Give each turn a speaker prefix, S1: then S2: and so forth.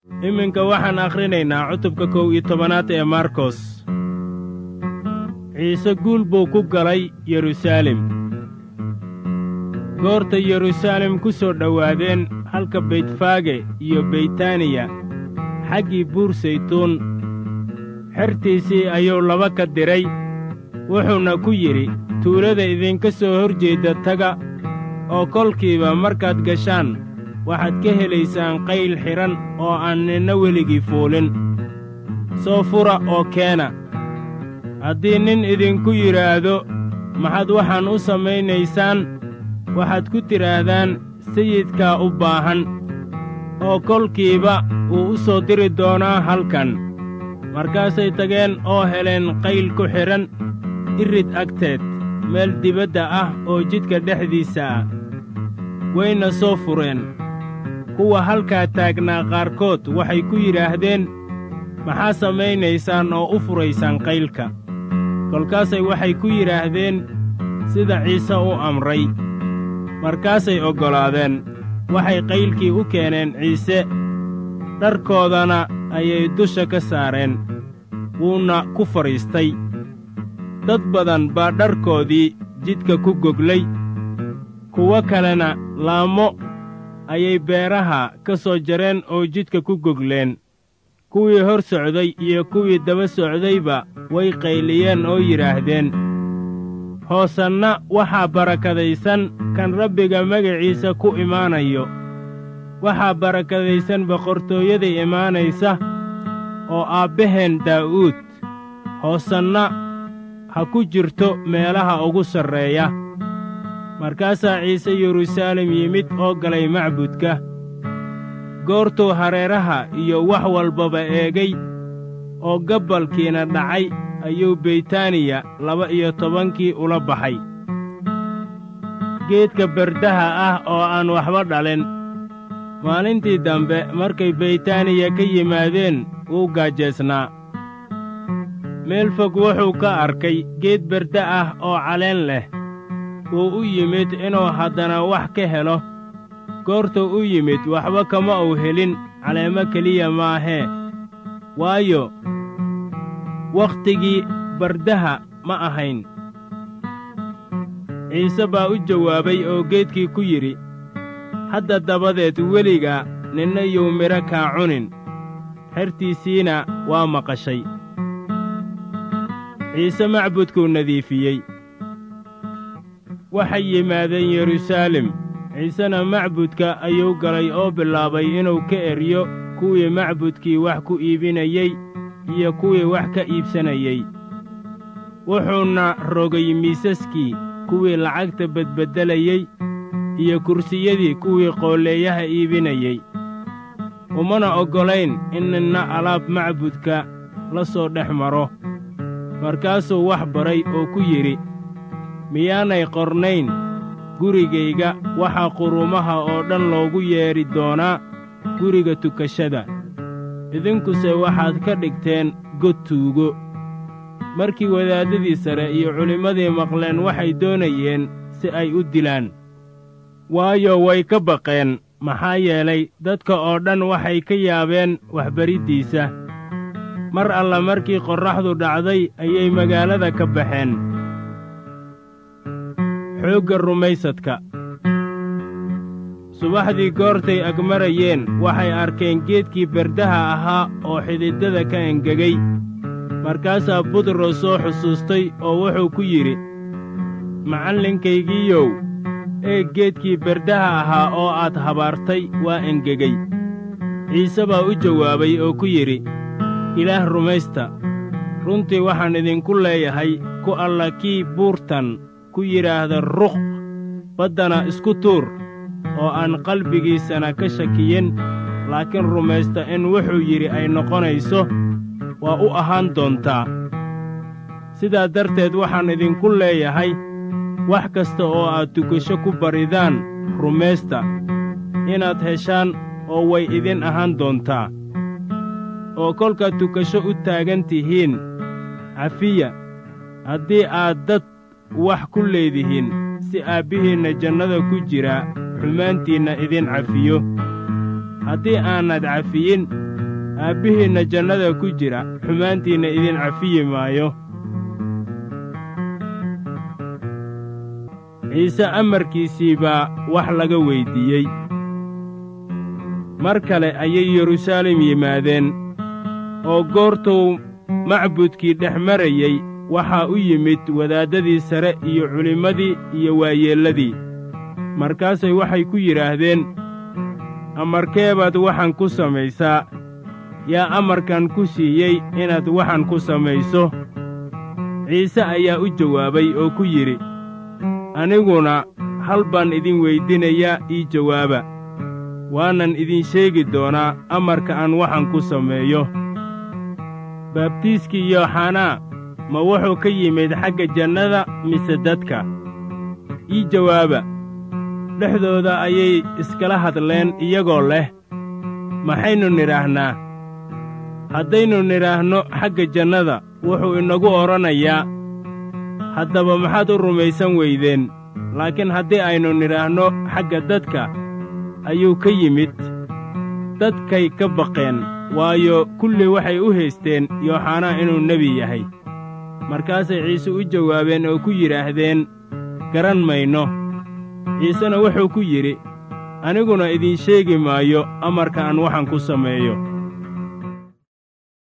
S1: iminka waxaan akhrinaynaa cutubka kow iyo tobanaad ee markos ciise guul buu ku galay yeruusaalem goorta yeruusaalem ku soo dhowaadeen halka beytfaage iyo beytaniya xaggii buur saytuun xertiisii ayuu laba ka diray wuxuuna ku yidhi tuulada idinka soo hor jeedda taga oo kolkiiba markaad gashaan waxaad ka helaysaan qayl xidhan oo aan ninna weligii fuulin soo fura oo keena haddii nin idinku yidhaahdo maxaad waxaan u samaynaysaan waxaad ku tidhaahdaan sayidkaa u baahan oo kolkiiba wuu u soo diri doonaa halkan markaasay tageen oo heleen qayl ku xidhan irid agteed meel dibadda ah oo jidka dhexdiisa ah wayna soo fureen kuwa halkaa taagnaa qaarkood waxay ku yidhaahdeen maxaa samaynaysaan oo u furaysaan qaylka kolkaasay waxay ku yidhaahdeen sida ciise u amray markaasay oggolaadeen waxay qaylkii u keeneen ciise dharkoodana ayay dusha ka saareen wuuna ku fadhiistay dad badan baa dharkoodii jidka ku goglay kuwo kalena laamo ayay beeraha ka soo jareen oo jidka ku gogleen kuwii hor socday iyo kuwii daba socdayba way qayliyeen oo yidhaahdeen hoosanna waxaa barakadaysan kan rabbiga magaciisa ku imaanayo waxaa barakadaysan boqortooyada imaanaysa oo aabbaheen daa'uud hoosanna ha ku jirto meelaha ugu sarreeya markaasaa ciise yeruusaalem yimid oo galay macbudka goortuu hareeraha iyo wax walbaba eegay oo gabbalkiina dhacay ayuu beytaniya laba-iyo tobankii ula baxay geedka berdaha ah oo aan waxba dhalin maalintii dambe markay beytaniya ka yimaadeen wuu gaajeesnaa meel fog wuxuu ka arkay geed berde ah oo caleen leh wuu u yimid inuu haddana wax ka helo goortuu u yimid waxba kama uu helin caleemo keliya maahee waayo wakhtigii bardaha ma ahayn ciise baa u jawaabay oo geedkii ku yidhi hadda dabadeed weliga ninna yuu midho kaa cunin xertiisiina waa maqashay ciise macbudkuu nadiifiyey waxay yimaadeen yeruusaalem ciisena macbudka ayuu galay oo bilaabay inuu ka eryo kuwii macbudkii wax ku iibinayey iyo kuwii wax ka iibsanayey wuxuuna rogay miisaskii kuwii lacagta bedbeddelayey iyo kursiyadii kuwii qoolleeyaha iibinayey umana oggolayn in ninna alaab macbudka la soo dhex maro markaasuu wax baray oo ku yidhi miyaanay qornayn gurigayga waxaa quruumaha oo dhan loogu yeedhi doonaa guriga tukashada idinkuse waxaad ka dhigteen god tuugo markii wadaaddadii sare iyo culimmadii maqleen waxay doonayeen si ay u dilaan waayo way ka baqeen maxaa yeelay dadka oo dhan waxay ka yaabeen waxbariddiisa mar alla markii qorraxdu dhacday ayay magaalada ka baxeen xoogga rumaysadka subaxdii goortay agmarayeen waxay arkeen geedkii berdaha ahaa oo xididada ka engegay markaasaa butros soo xusuustay oo wuxuu ku yidhi macallinkaygiiyow ee geedkii berdaha ahaa oo aad habaartay waa engegey ciise baa u jawaabay oo ku yidhi ilaah rumaysta runtii waxaan idinku leeyahay ku alla kii buurtan ku yidhaahda ruq baddana isku tuur oo aan qalbigiisana ka shakiyin laakiin rumaysta in wuxuu yidhi ay noqonayso waa u ahaan doontaa sidaa darteed waxaan idinku leeyahay wax kasta oo aad tukasho ku baridaan rumaysta inaad heshaan oo way idin ahaan doontaa oo kolkaad tukasho u taagan tihiin cafiya haddii aad dad wax ku leedihiin si aabbihiinna jannada ku jira xumaantiinna idin cafiyo haddii aanad cafiyin aabbihiinna jannada ku jira xumaantiinna idin cafiyi maayo ciise amarkiisii baa wax laga weyddiiyey mar kale ayay yeruusaalem yimaadeen oo goortuu macbudkii dhex marayey waxaa u yimid wadaaddadii sare iyo culimmadii iyo waayeelladii markaasay waxay ku yidhaahdeen amarkee baad waxaan ku samaysaa yaa amarkan ku siiyey inaad waxaan ku samayso ciise ayaa u jawaabay oo ku yidhi aniguna hal baan idin weydinayaa ii jawaaba waanan idin sheegi doonaa amarka aan waxaan ku sameeyo baabtiiskii yooxanaa ma wuxuu ka yimid xagga jannada mise dadka ii jawaaba dhexdooda ayay iskala hadleen iyagoo leh maxaynu nidhaahnaa haddaynu nidhaahno xagga jannada wuxuu inagu odhanayaa haddaba maxaad u rumaysan weydeen laakiin haddii aynu nidhaahno xagga dadka ayuu ka yimid dadkay ka baqeen waayo kulli waxay u haysteen yooxanaa inuu nebi yahay markaasay ciise u jawaabeen oo ku yidhaahdeen garan mayno ciisena wuxuu ku yidhi aniguna idiin sheegi maayo amarka aan waxaan ku sameeyo